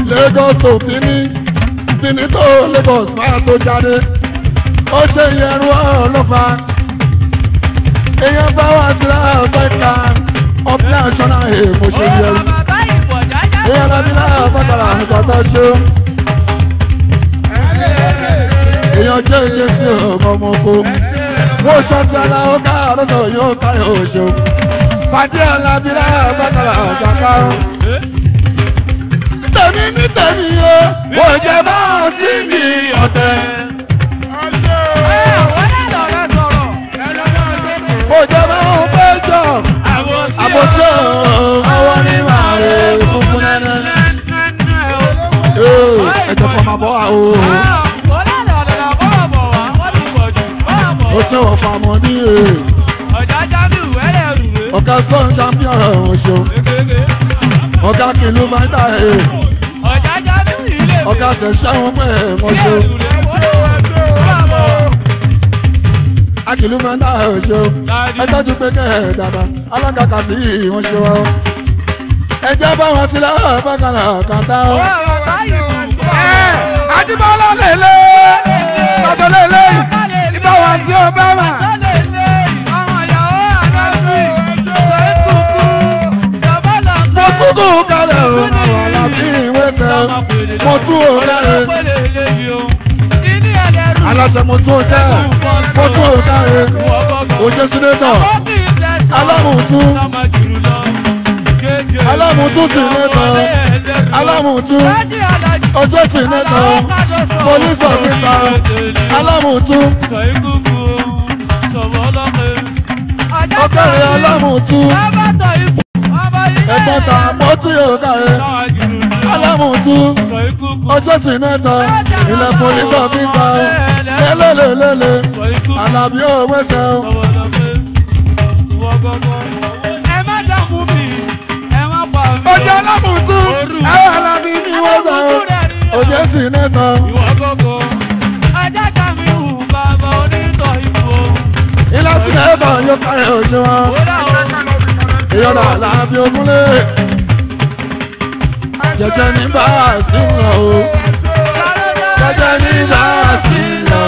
Lagos tó bíní bíní tó Lagos máa tó jáde ó ṣe yẹrù ọlọ́fà èèyàn bá wá sí láàbẹ̀ká of national air mo ṣe yẹrù èèyàn lábí láàbẹ̀ká nípa tó ṣe èèyàn jẹ́ ìjẹ́ sí ọmọ ọmọ oko wọ́n ṣọ́ọ̀tì aláwọ̀ ká lọ́sọ̀ yóò ká yóò ṣe pàdé alábí láàbẹ̀ká ṣàkà tèmi ní tèmi o ò jẹ́ bá wọn sí mi ọ̀tẹ̀. ò jẹ́ bá wọn péjọ àbòsí ọwọ́ ní màrí funfun nẹ́nẹ́. ẹ jẹ́ kó máa bọ́ wa o. ó ṣe wọ̀ fàmọ́ ní e. ọ̀gá gbọ́n champion ò ṣe ọ̀gá kìlú máa ń dà e. ọ̀gá tẹ̀sán wọn pẹ̀ ẹ̀ ṣe. akìlú máa ń dà ẹ̀ ṣe. ẹ tọ́jú pé kẹ́ ẹ̀ dàda alága kà sí ìwọ̀n ṣe wọ́n. ẹ jẹ́ bá wọn sílẹ̀ bákanà kàtà o. àdìbọ́lá lélẹ̀ tọ́jú lélẹ̀ ìbáwá sí obama. mo tún kú kalẹ̀ o àwọn alábí ìwé sẹ́ mo tún ò kalẹ̀ aláṣẹ mo tún ò tẹ́ mo tún ò kalẹ̀ òṣè sínétọ̀ alámùtú alámùtú sínétọ̀ alámùtú òṣè sínétọ̀ police officer alámùtú ọkẹ́rẹ́ alámùtú ẹ̀gbọ́n ta mọ́tì ò kalẹ̀ alámùtú ọjọ́ tí mẹ́ta ilẹ̀ polítọ̀ fi sa ọ́ lélẹ́lẹ́lẹ́lẹ́ alábí òwe sẹ́ ọ́. ọjọ́ alámùtú ẹ̀rọ alábí mi wọ́n sọ ọ́ òjò sì mẹ́ta. ilé sílẹ̀ ẹ̀bà yóò kárẹ̀ òṣè wọn ìyọ̀dà alábí ogúnlé jẹjẹ ní bá a sí lọ o jẹjẹ ní bá a sí lọ.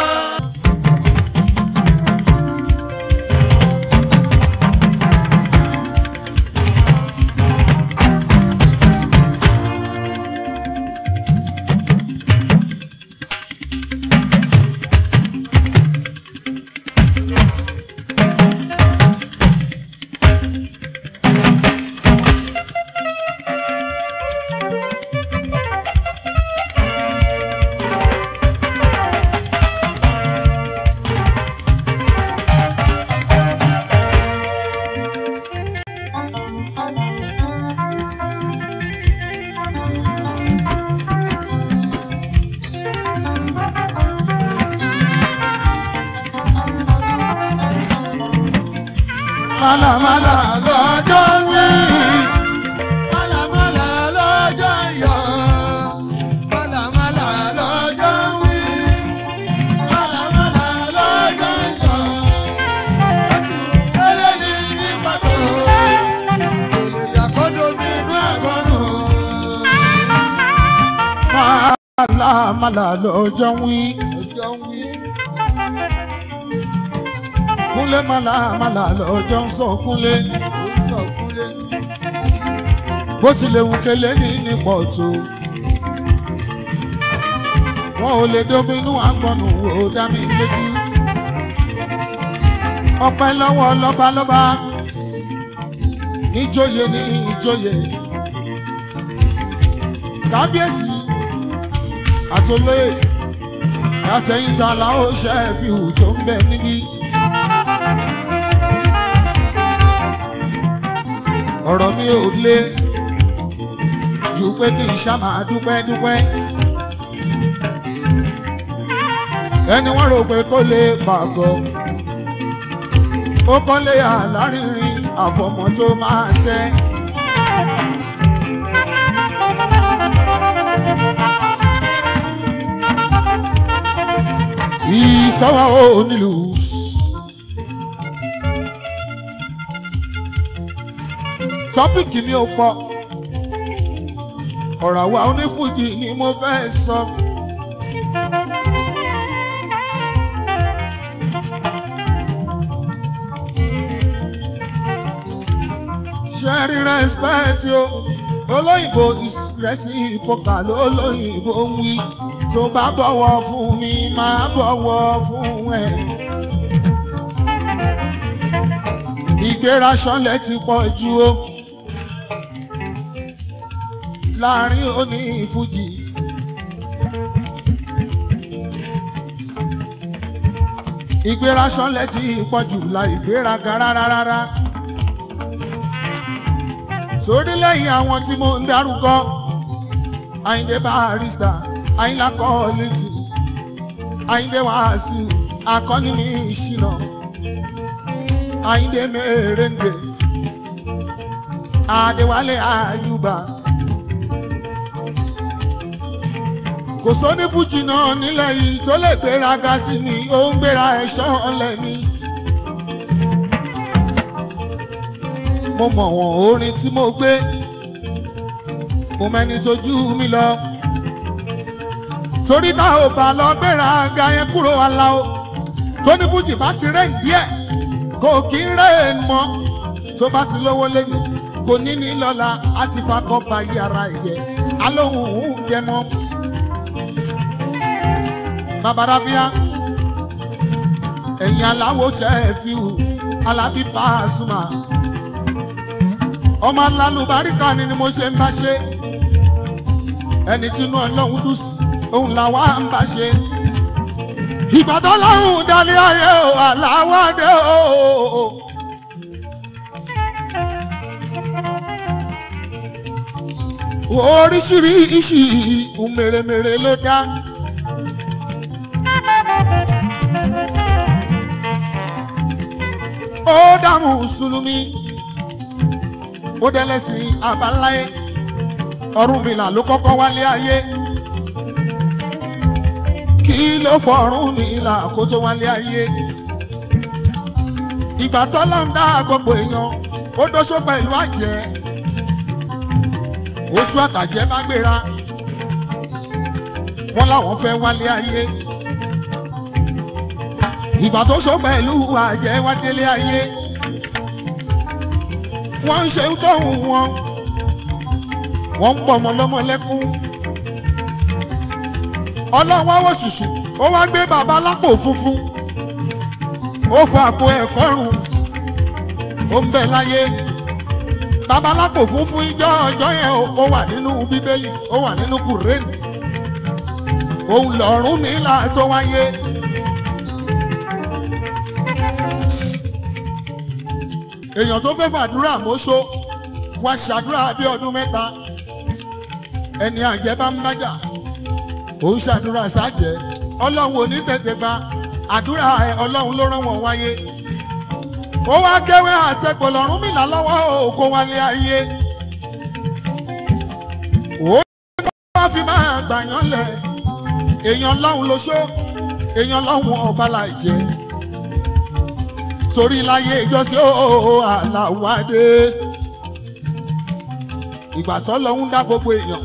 màlàmàlà lọ́jọ́ wí. màlàmàlà lọ́jọ́ yọ. màlàmàlà lọ́jọ́ wí. màlàmàlà lọ́jọ́ sọ. ojú eléyìí ní pàtó. olùjà kọ́dọ̀ mi inú àgọ́nù. màlàmàlà lọ́jọ́ wí. lọ́jọ́ wí kúnlé màlàmàlà lọ́jọ́ ń sọ kúnlé. bó tilẹ̀ wù kélé ní nípò tó. wọn ò lè dominú àgbọ̀nù wò dá mi lójú. ọpẹ́ lọ́wọ́ lọ́balọ́ba níjòyè ní ìjòyè. kábíyèsí àtòlóyè àtẹ̀yìntà làwọn ṣe é fi hù tó ń bẹ níbí. ọ̀rọ̀ mi ò lé ju pé kí n ṣá máa dúpẹ́ dúpẹ́. ẹni wọ́n rò pé kó lè pàgọ́ ó kọ́lé àlárinrin àfọmọ́ tó máa tẹ́. ìsọ́wọ́ ò nílùú. tọ́pìkì mi ò pọ̀ ọ̀rọ̀ àwa onífújì ni mo fẹ́ sọ. ṣẹ́rí respect o olóyìnbó ìrẹsì ìpọkà lólóyìnbó ń wí tó bá bọ̀wọ̀ fún mi máa bọ̀wọ̀ fún ẹ. ìgbéra ṣọlẹ̀ ti pọ̀ jù o láàrin òní ìfújì. ìgbéra ṣọlẹ̀ ti pọ̀ jù la ìgbéraga rárá rárá. sórí lẹ́yìn àwọn tí mo ń dárúkọ Àyìndé Barrister Àyìnlá Kọ́lìtì Àyìndé Wàsíù akọni mi ìṣìnà Àyìndé mèrèǹgè Adéwálé Àyùbá kò sóní fújì náà nílẹ̀ yìí tó lè gbéraga sí mi ó ń gbéra ẹ̀ṣọ́ ọ̀lẹ̀ mi. mo mọ̀ wọ́n orin tí mo gbé mo mẹ́ni tójú mi lọ torí tá ò bá lọ gbéraga yẹn kúrò aláwo tó ní fújì bá ti rẹ̀ díẹ̀ kò kí ń rẹ̀ mọ́ tó bá ti lówó lẹ́yìn kò ní ní lọ́la á ti fakọ́ ba yàrá ẹ̀jẹ̀ alóhùn òun jẹ mọ́ babaláfíà ẹ̀yin aláwo ṣẹ́ẹ̀fíù alábí Pasuma ọmọ alálùbáríkà ni ni mo ṣe ń bá ṣe ẹni tí inú ọlọ́run dùn sí òun làwa ń bá ṣe ìbàdàn lọ́hùn dálé ayé o aláwọ̀dé o. oríṣiríṣi mèremère ló dá. ó dá mùsùlùmí ó dẹ́lẹ́sìn àbáláyé Ọ̀rúnmìlà ló kọ́kọ́ wálé ayé kí ló fọ̀rún nílà kó tó wálé ayé ìgbà tọ́lá ń dá gbogbo èèyàn ó dóṣó pẹ̀lú àjẹ́ oṣù àtàjẹ́ bá gbéra wọ́n láwọn fẹ́ wálé ayé ìgbà tó ṣó pẹ̀lú àjẹ́ wá délé ayé wọ́n ń ṣe tóhùn wọn wọ́n ń pọ̀ ọmọ lọ́mọ lẹ́kún ọlọ́wọ́ wò ṣùṣù ó wá gbé bàbá lápò funfun ó fọ àpò ẹ̀kọ́ rùn ó ń bẹ láyé bàbá lápò funfun ìjọ ọjọ́ yẹn ó wà nínú bíbélì ó wà nínú kùrẹ́ẹ̀nì òun lọ́rùn mi là tó wáyé. èèyàn tó fẹ́ fàdúrà mọ́ṣó wá ṣàdúrà bí ọdún mẹ́ta ẹni àjẹ́ bá ń bájà òun ṣàdúrà sájẹ́ ọlọ́run ò ní tètè gba àdúrà ẹ ọlọ́run ló rán wọn wáyé ó wá kéwé àtẹ̀kọ̀ lọ́rùn mìlá lọ́wọ́ òkò wálé ayé ó ní wọ́n fi máa gbàyàn lẹ̀ èèyàn lọ́hùn ló ṣó èèyàn lọ́hùn ọba láì jẹ́ torí láyé ìjọsìn ó àlàwádé ìgbà tó lọ́hùn dá gbogbo èèyàn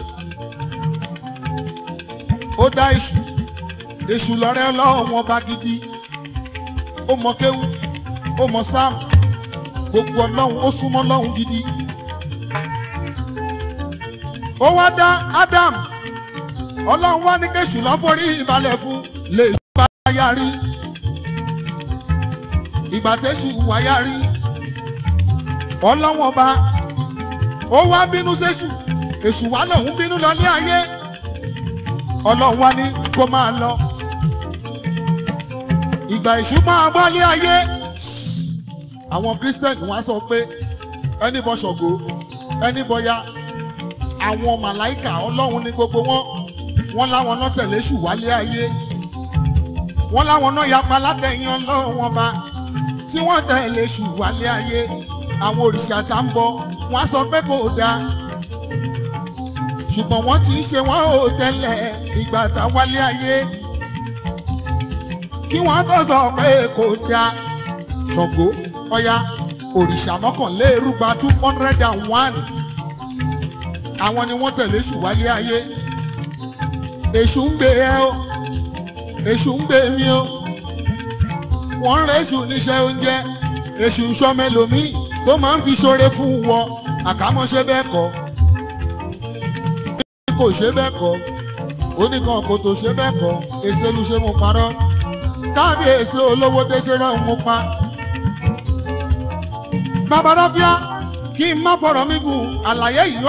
ó dá èṣù èṣù lọ́rẹ́ ọlọ́run ọba gidi ó mọ kéwú ó mọ sáàmù gbogbo ọlọ́run ó súnmọ́ ọlọ́run gidi ó wá dá Ádámù ọlọ́run wá ní kéṣù lọ́fọ́rí ìbalẹ̀ fún lè bá yarí ìgbà tẹ́sù wá yarí ọlọ́run ọba ó wá bínú séṣù èṣù wá lòun bínú lọ ní ayé ọlọ́run wá ní kó máa lọ ìgbà èṣù máa wálé ayé àwọn christian wá sọ pé ẹni bọ ṣọ̀gbó ẹni bọ ya àwọn màláìkà ọlọ́run ní gbogbo wọn wọn láwọn náà tẹ̀lé èṣù wálé ayé wọn láwọn náà yapa látẹ̀yìn ọlọ́run wọn bá tí wọ́n tẹ̀lé èṣù wálé ayé àwọn òrìṣà tá ń bọ wọn sọ pé kò dáa ṣùgbọ́n wọ́n ti ń ṣe wọ́n ò tẹ́lẹ̀ ìgbà tá wálé ayé kí wọ́n tó sọ pé kò dáa Ṣàngó Ọya òrìṣà mọ́kànlélúgba two hundred and one àwọn ni wọ́n tẹ̀lé èṣù wálé ayé èṣù ń gbé ẹ o èṣù ń gbé mi o wọ́n ń rẹ́ èṣù níṣẹ́ oúnjẹ èṣù ń sọmọ ẹlòmíì tó máa ń fi ṣoore fún wọ àkámọ́ṣe bẹ́ẹ̀ kọ́ kò ṣe bẹ́ẹ̀ kọ́ oníkan kò tó ṣe bẹ́ẹ̀ kọ́ èsè lu ṣe mo parọ́ kábíyèsí olówó déṣe náà mo pa. babaláfíà kí n má fọ̀rọ̀ mi gùn àlàyé yìí.